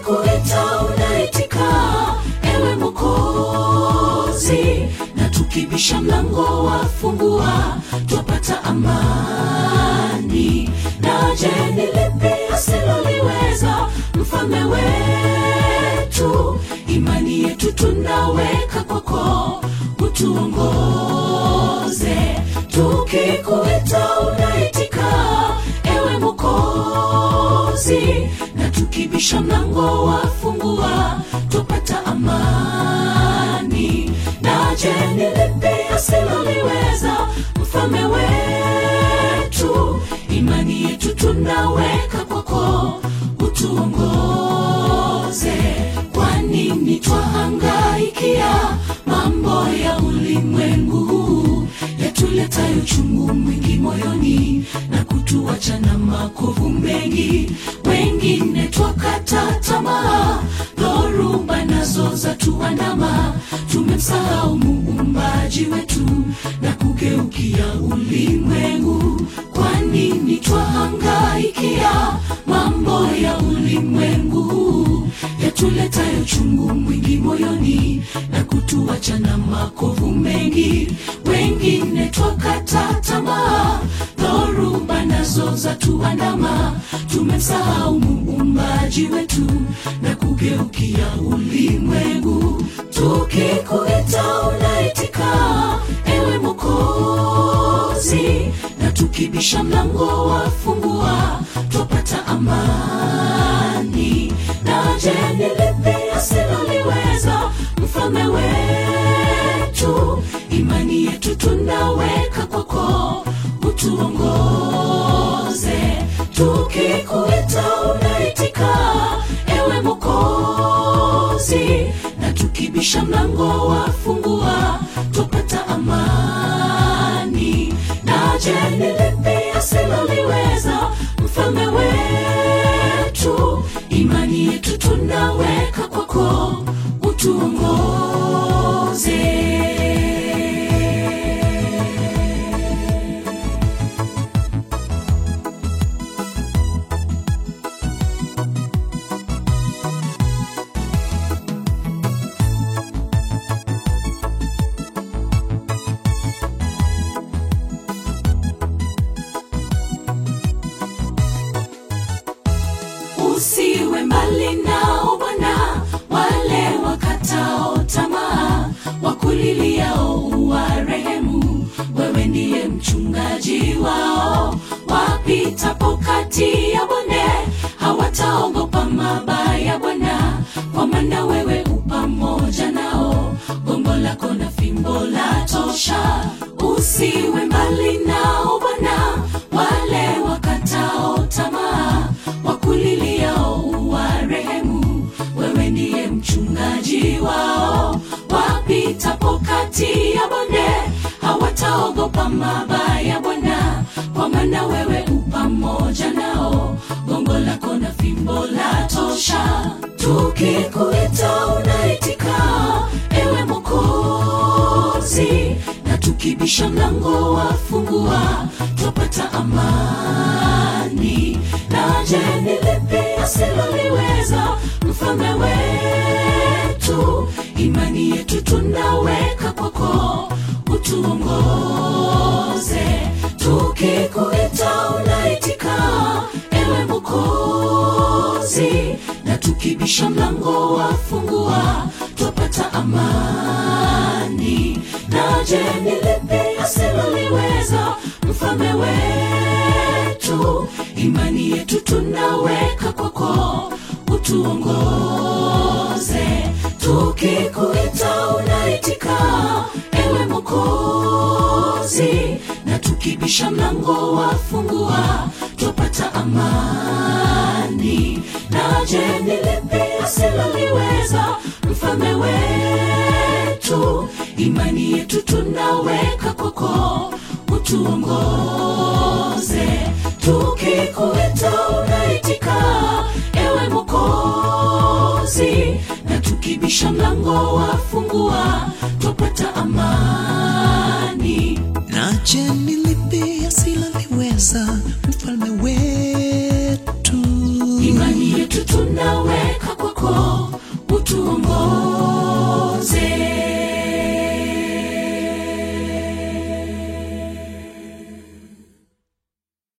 tukikuita unaitika ewe mokozi na tukibisha mlango wafungua twapata amani na je ni lipi asiloliweza mfalme wetu imani yetu tunaweka kwako utuongoze tukikuita unaitika ewe mokozi na tukibisha mlango wafungua tupata amani na je ni lipi asiloliweza mfalme wetu imani yetu tunaweka kwako utuongoze kwa nini twahangaikia mambo ya ulimwengu huu yatuletayo uchungu mwingi moyoni na kutuacha na makovu mengi wengine twakata tamaa dhoruba nazo za tuandama tumemsahau muumbaji wetu na kugeukia ulimwengu kwa nini twahangaikia mambo ya ulimwengu huu yatuletayo chungu mwingi moyoni na kutuacha na makovu mengi wengine twakata tamaa dhoruba nazo za tuandama tumemsahau muumbaji wetu na kugeukia ulimwengu tukikuita unaitika ewe mokozi na tukibisha mlango wafungua twapata amani na je ni lipi asiloliweza mfalme wetu imani yetu tunaweka kwako utuongoze tukikuita unaitika ewe mokozi na tukibisha mlango wafungua tupata amani na je ni lipi asiloliweza mfalme wetu imani yetu tunaweka kwako utuongoze usiwe mbali nao bwana wale wakatao tamaa wakuliliao uwarehemu wewe ndiye mchungaji wao wapitapo kati ya bonde hawataogopa mabaya bwana kwa maana wewe upamoja nao gongo lako na fimbo la tosha usiwe mbali nao bwana wale wakatao tamaa wakuliliao uwarehemu wewe ndiye mchungaji wao wapitapo kati ya bonde hawataogopa mabaya bwana kwa maana wewe upamoja nao gongo lako na fimbo la tosha tukikuita unaitika ewe mokozi na tukibisha mlango wafungua twapata amani na je ni lipi asiloliweza mfalme wetu imani yetu tunaweka kwako utuongoze tukikuita unaitika ewe mokozi na tukibisha mlango wafungua twapata amani na je ni lipi asiloliweza mfalme wetu imani yetu tunaweka kwako utuongoze tukikuita unaitika ewe mokozi na tukibisha mlango wafungua twapata amani na je ni lipi asiloliweza mfalme wetu imani yetu tunaweka kwako utuongoze tukikuita unaitika ewe mokozi na tukibisha mlango wafungua twapata amani na je ni lipi asiloliweza mfalme wetu imani yetu tunaweka